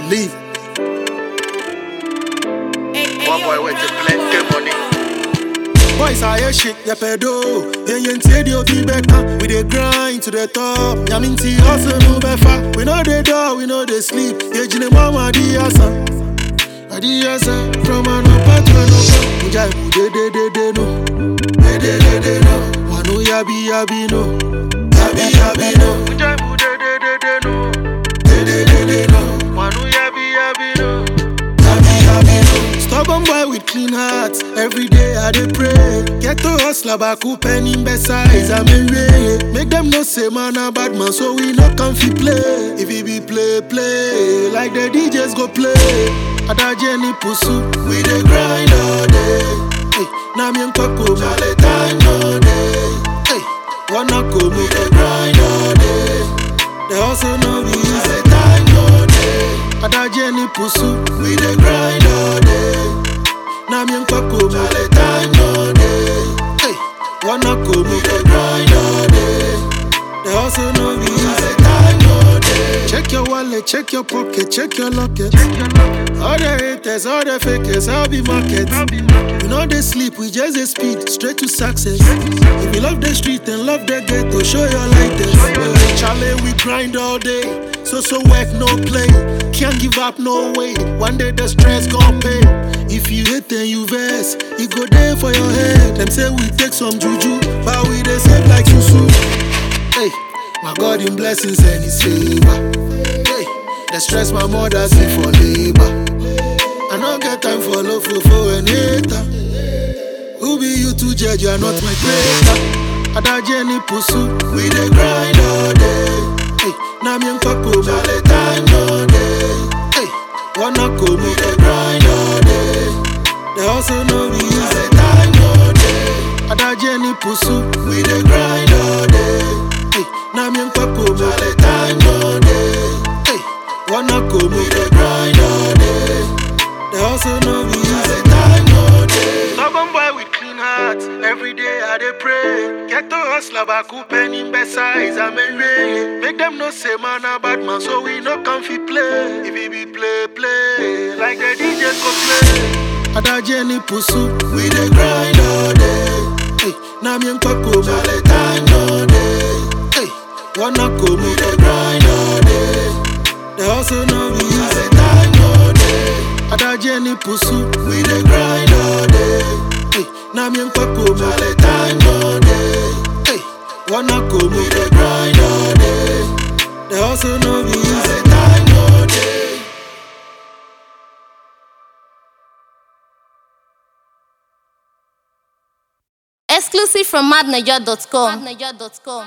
leave. One boy with the plenty money. Boys are here shit, yeah pedo. Yeah, yeah, say the be better. We dey grind to the top. Yeah, mean see hustle no better. We know the door, we know they sleep. Yeah, jine mama di asa. Adi asa from an upper to an upper. Mujai mu de de de de no. De de de de no. Wanu yabi yabi no. Yabi yabi no. Mujai mu de de de de no. De de de de no. Wanu yabi yabi no. Yabi yabi no. Stubborn boy with clean heart. Every day I dey pray. Get to hustle baku penny besides I'm in way. Make them know say man a bad man, so we no come fi play. If it be play play, like the DJs go play. Ada Jenny pusu, we dey grind all day. Hey, na mi nkoko male time no day. Hey, wanna go we dey grind all day. The hustle no be easy, time no day. Ada Jenny pusu, we dey grind all day. Na mi nkoko male time no day. Hey, wanna go we dey grind all day. The hustle no be easy, time no day. Check your wallet, check your pocket, check your locket. All the haters, all the fakers, I'll be market. We know they sleep, we just they speed straight to success. If you love the street and love the ghetto, show your lightest. Charlie, we grind all day, so so work no play. Can't give up no way. One day the stress gon' pay. If you hate then you vex, it go there for your head. Them say we take some juju, but we they save like susu. Hey, my God in blessings and His favor. Hey, the stress my mother see for labor. I don't get time for love for for and hater. Who be you to judge? You are not my creator. Ada Jenny pusu, we dey grind all day. Hey, na mi nkoko male time no day. Hey, wanna go me dey grind all day. The hustle no be easy, time no day. Ada Jenny pusu, we dey grind all day. Hey, na mi nkoko male time no day. Hey, wanna go me dey grind all day. The hustle no be easy, time no day. Stubborn boy with clean heart, every day I dey pray. Get to hustle baku penny besides I'm a ray. Make them know say man a bad man, so we no come fi play. If it be play play, like the DJs go play. Ada Jenny pusu, we dey grind all day. Hey, na mi nkoko male time no day. Hey, wanna go me dey grind all day. The hustle no be easy, time no day. Ada Jenny pusu, we dey grind all day. Hey, na mi nkoko male time no day. Hey, wanna go me dey grind all day. The hustle no be easy, time no day. Exclusive from madniger.com.